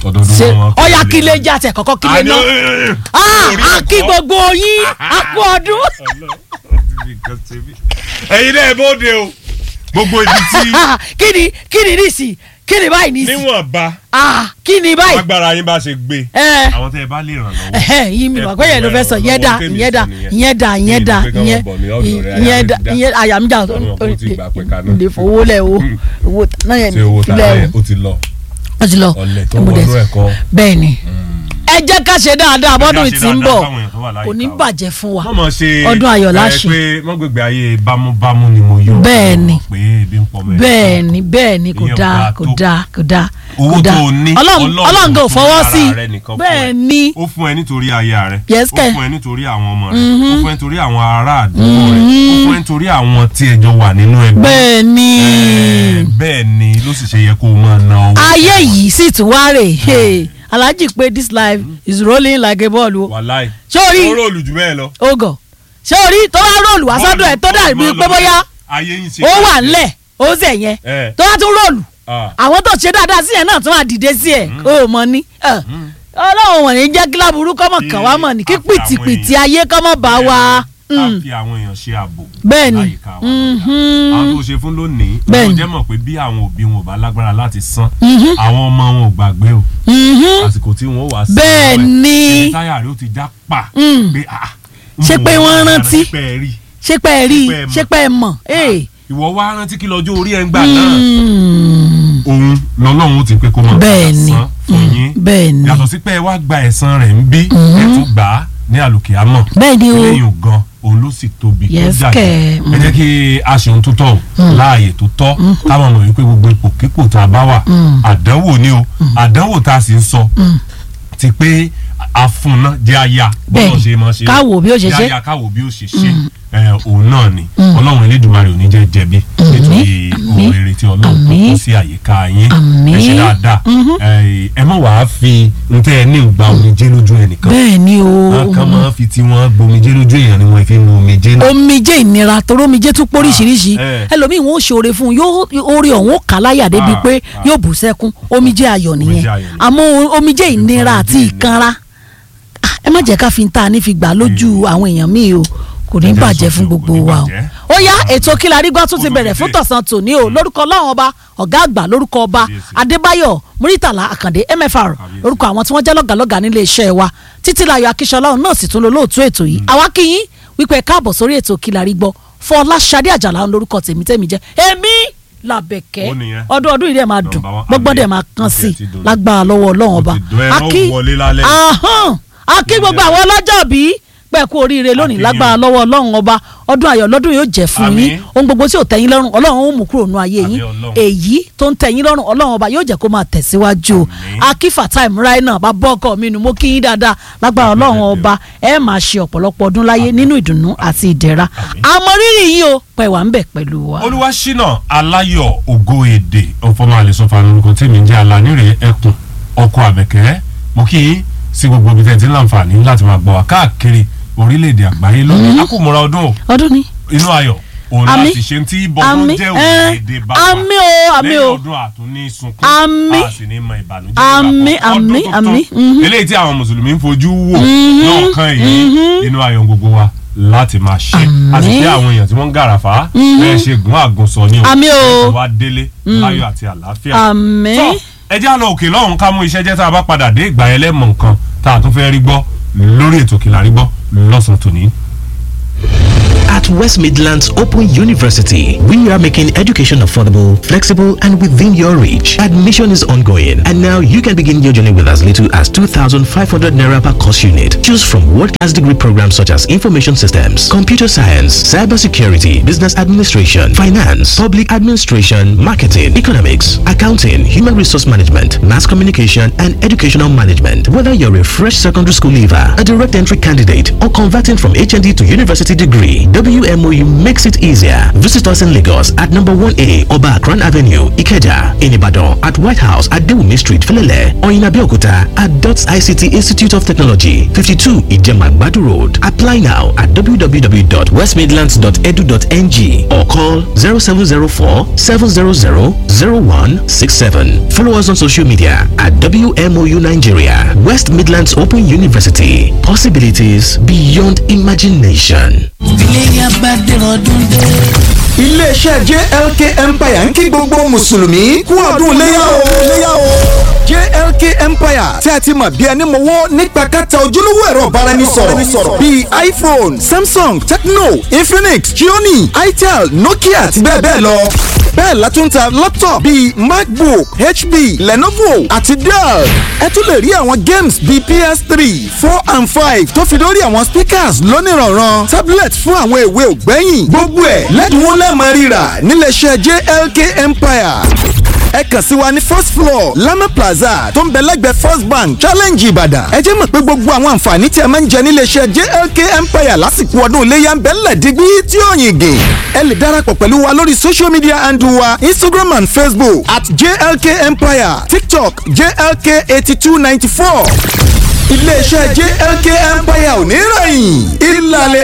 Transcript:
ọdọọdún ṣe wọn kí ọyà lè- kílé jẹ àtẹ kọ́kọ́ kílé Àní, náà ẹ, ẹ, ẹ. Ah, Orí a kí ẹ̀kọ́. gbogbo yín a kú ọdún. ẹ̀yin náà ẹ bóde o gbogbo ibi tí kí ni kí ni nísì kí ni báyìí nísì níwọ̀nba Ah, kí ni báyìí. agbára yín bá ṣe gbé ẹ àwọn tẹ́ ẹ bá lè ràn lọ́wọ́ ẹhẹ yìí mi mọ̀ pé yẹn ló fẹ́ sọ ìyẹn dà ìyẹn dà ìyẹn dà ìyẹn dà ìyẹn ìyẹn dà ìyẹn àyàmíjà Ọlọ́run kò tí ì gbà pé kaná. lè fowó lẹ̀ o owó náà yẹn ṣé owó tààrà lẹ̀ yẹn ó ti lọ o ó ti lọ ọ̀lẹ̀ tó Mo dẹ̀- wọnú ẹ̀kọ́ bẹ́ẹ̀ ni ẹ jẹ́ ká ṣe dáadáa bọ́dún Ẹ jẹ́ ká ṣe tí ń dáadáa bọ̀ fáwọn èèyàn tó wà láyìíká kò ní wa. bàjẹ́ fún wa wọ́n mọ̀ ṣe Ọdún ayọ̀ láṣẹ. ẹ pé wọ́n gbègbè ayé bámúbámú ni mo yọ Bẹ́ẹ̀ ni. pé ebi ń pọ̀ mẹ́rin bẹ́ẹ̀ ni bẹ́ẹ̀ ni kò Ìyẹn ò dáa dáa kò tó. dáa kò dáa owó kò dáa. tó o ní Ọlọ́run Ọlọ́run kò fọwọ́ sí ara rẹ nìkan i fún bẹ́ẹ̀ ẹ. ni ó fún ẹ nítorí aya rẹ Yes, ó kẹ̀. fún ẹ nítorí àwọn ọmọ rẹ ó fún ẹ nítorí àwọn ará àdúgbò rẹ ó fún ẹ nítorí àwọn tí ẹjọ wà nínú ẹgbẹ́ bẹ́ẹ̀ ni Ẹ, bẹ́ẹ̀ ni ló sì ṣe yẹ kó o máa ná owó ayé yìí sì tún wá rè é alhaji pé this life is rolling like a ball o wàláì ṣé o rí ó rọ̀lù jù bẹ́ẹ̀ lọ. ogò ṣé o rí tó wá róòlù wá sọ́dọ̀ ẹ̀ tó dàbí Bọ́ọ̀lù pé máa lọ bóyá ayé yín ṣe ó wà káàkiri. ńlẹ̀ ó zẹ̀ yẹn Ẹ. tó wá tún róòlù Ah. àwọn tó ṣe dáadáa sí yẹn náà tún wà dìde sí ẹ̀ ó mọ ní ẹ. ọlọ́run wọ̀nyí jẹ́ kí láburú kọ́mọ̀ kàn wá mọ̀ ní kí Àfi àwọn pìtìpìtì èèyàn. ayé kọ́mọ̀ bá wa. ká Mm. fi àwọn èèyàn ṣe ààbò Bẹ́ẹ̀ ni. láyìíká wa Mhm. àwọn tó ṣe fún lónìí Bẹ́ẹ̀ wọn ni. jẹ́ mọ̀ pé bí àwọn òbí wọn ò bá lágbára láti san Mhm. àwọn ọmọ wọn ò gbàgbé o Mhm. àsìkò tí wọn ó wá sí Bẹ́ẹ̀ ọwọ́ ẹ̀, ni. ẹni táyà rẹ ó ti já pa Mm. pé ah Ṣé mo pé wà wọ́n lára rántí? ṣé pé ẹ rí ṣé pé ẹ rí i Ṣé pé ẹ mọ̀? ṣé pé ẹ mọ̀ ee. ìwọ wá rántí kí lọ́jọ́ orí ẹ̀ ń gbà náà Mm. òun lọ́lọ́run ó ti pé kó máa Bẹ́ẹ̀ ni. san fún yín bẹ́ẹ̀ ni yàtọ̀ sí pé ẹ wá gba ẹ̀san rẹ̀ ń bí ẹ̀ tún gbà á ní àlòkè àmọ́ bẹ́ẹ̀ ni o eléyìí gan òun ló sì tóbi tó Yes, jáde kẹ̀. ẹ jẹ́ kí a ṣe ohun tó tọ́ o láàyè tó tọ́ káwọn mọ̀ wípé gbogbo ipò kíkò tá a bá wà àdánwò ni o àdánwò tá a sì ń sọ ti pé àfúnná jẹ́ aya bọ́lá Bẹ́ẹ̀. ṣe máa ṣe Ká wò bí ó ṣe ṣe. jẹ́ aya ká wò bí ó ṣe ṣe ẹ, òun náà ni ọlọ́run elédùnmarè ò ní jẹ́ jẹ̀bi nítorí àmín, ohun rere tí ọlọ́run tó àmín, kó sí àyíká yín àmín. ẹ ṣe dáadáa ẹ, ẹ má wàá fi ntẹ́ ẹ ní ìgbà omijé lójú ẹnìkan bẹ́ẹ̀ ni o àwọn kan máa ń fi tiwọn gbomijé lójú èèyàn ni wọn fi ń mu omijé náà. omijé ìnira torí omijé tún póríṣiríṣi Ah, eh. ẹlòmíì wọn ò ṣoore fún un yóò orí ọ̀hún ó kà á láyà débi Ah, pé ah. yóò bù sẹ́kún omijé ayọ̀ nìyẹn ayọ̀ ni. àmọ́ omijé ìnira àti Omijé ìkanra Ah, ẹ má jẹ́ ká fi ń ta ní fi gbà lójú àwọn èèyàn míì o kò ní Ẹ jẹ́ bàjẹ́ sọ fún pé kò gbogbo ní wa o bàjẹ́. ó yá ètò Kílárí Gbọ́ tún ti bẹ̀rẹ̀ fún Olùdíje. tọ̀sán tòní o lórúkọ ọlọ́run ọba ọ̀gá àgbà lórúkọ ọba Kábíyèsí. Adébáyọ̀ Muritàlá Àkàndé MFR Kábíyèsí. lórúkọ àwọn tí wọ́n jẹ́ lọ́gàlọ́gà nílé iṣẹ́ wa Títílayọ̀ Akíṣọlá òun náà sì tún lo lóòtú ètò yìí àwa kí yín wípé ẹ káàbọ̀ sórí ètò Kílárí Gbọ́ Fọláṣadé Àjàlá ń lórúkọ tèmi tèmi jẹ́ èmi làbẹ̀kẹ́ Ó nìyẹn. ọdún ọdún yìí dẹ̀ máa dùn Number one. gbọ́gbọ́n dẹ̀ Àmín. máa kán Ó sí tiẹ̀ ti dùn. lágbára lọ́wọ́ ọlọ́run Ó ọba ti dùn, ẹran Akí- wọlé lálẹ́. Ahán. akí gbogbo àwọn ọlọ́jọ́ bí pẹ́ kú oríire lónìí Akí yín. lágbára lọ́wọ́ ọlọ́run ọba ọdún ayọ̀ lọ́dún yóò jẹ́ fún Àmín. yín ohun gbogbo tí ò tẹ́yìn lọ́rùn ọlọ́run ó mú kúrò nù ayé yín Àmín Ọlọ́run. èyí tó ń tẹ́yìn lọ́rùn ọlọ́run ọba yóò jẹ́ kó máa tẹ̀síwájú o Àmín. akífà táìmù ráì náà bá bọ́ ọkọ mi nù mo kí yín dáadáa lágbára ọlọ́run Àmín. ọba ẹ máa ṣe ọ̀pọ̀lọpọ̀ ọdún láyé nínú ìdùnnú àti ìdẹ̀ra Àmín. àmọ́ rírì yín o pẹ̀ wá ń bẹ̀ pẹ̀lú wa. olúwaṣínà aláyọ̀ ògo èdè ọ̀fọ̀mọ àlẹ́sọ̀fà lórúkọ tèmi jẹ́ alánírè ẹkùn ọkọ̀ àbẹ̀kẹ́ mo kí yín sí gbogbo ibi tẹ̀ tí ń láǹfààní láti máa gbọ́ wá káàkiri orílẹ̀-èdè àgbáyé lónìí akùmọ̀ra ọdún o ọdún ni inú ayọ̀ òun Àmín. láti ṣe tí bọ́dún Àmín. jẹ́ Eh, òrìlẹ̀-èdè bàbá àmín o, àmín lẹ́yìn o. ọdún àtúní sunkún Àmín. a sì ní mọ ìbànújẹ́ Àmín, ìgbà kan. àmín, Ọdún tuntun, àmín. Mhm. eléyìí tí àwọn mùsùlùmí ń fojú wò lọ́ọ̀kan yìí inú ayọ̀ gbogbo wa láti máa ṣe àti Àmín. pé àwọn èèyàn tí wọ́n ń gàràfà bẹ́ẹ̀ ṣe gùn àgùnsọ ni o Àmín o. ẹ̀ wá délé láyọ̀ àti àlàáfíà àmín. tọ́ ẹ já lọ òkè lọ́hùn ká mú iṣẹ́ jẹ́ tá a bá padà dé ìgbà yẹn lẹ́mọ̀ nǹkan tá a tún fẹ́ rí gbọ́ lórí ètò Kílárí Gbọ́ lọ́sàn-án tòní. At West Midlands Open University, we are making education affordable, flexible, and within your reach. Admission is ongoing, and now you can begin your journey with as little as 2,500 naira per course unit. Choose from world-class degree programs such as information systems, computer science, cybersecurity, business administration, finance, public administration, marketing, economics, accounting, human resource management, mass communication, and educational management. Whether you're a fresh secondary school leaver, a direct entry candidate, or converting from HND to university degree, WMOU makes it easier. Visit us in Lagos at number 1A Oba Akran Avenue, Ikeja, in Ibadan at White House at Dewumi Street, Felele, or in Abeokuta at DOTS ICT Institute of Technology, 52 Ijemagbadu Road. Apply now at www.westmidlands.edu.ng or call 0704 700 0167. Follow us on social media at WMOU Nigeria, West Midlands Open University. Possibilities beyond imagination. iléyà bá dẹ̀rọ̀ ọdún dé. iléeṣẹ́ JLK Empire ń kí gbogbo mùsùlùmí kú ọdún léyà o. léyà o. JLK Empire tí a ti mọ̀ bí ẹni mọ̀wọ́ nípa kẹta ojúlówó ẹ̀rọ ìbáraẹnisọ̀rọ̀ bíi iPhone, Samsung, Tecno, Infinix, Xiaomi, Itel, Nokia àti bẹ́ẹ̀ bẹ́ẹ̀ lọ. bẹ́ẹ̀ la tún ta laptop bíi MacBook, HP, Lenovo àti Dell. ẹ tún lè rí àwọn games bíi PS3, four and five tó fi lórí àwọn speakers lónìrànràn tablet fún àwọn èwe ògbẹ́yìn gbogbo ẹ̀ lẹ́dínwó lẹ́ẹ̀mọ́ rírà níléeṣẹ́ JLK Empire ẹ kàn sí wa ní first floor Lama Plaza tó ń bẹ lẹ́gbẹ̀ẹ́ First Bank Challenge Ìbàdàn ẹ jẹ́ mọ̀ pé gbogbo àwọn àǹfààní tí ẹ máa ń jẹ níléeṣẹ́ JLK Empire lásìkò ọdún iléyà ń bẹ ńlẹ̀ dígbí tí ó yìn gè ẹ lè darapọ̀ pẹ̀lú wa lórí social media handle wa Instagram and Facebook at JLK Empire TikTok JLK eighty two ninety four iléeṣẹ́ JLK Empire ò ní rẹ̀yìn ìlàlẹ̀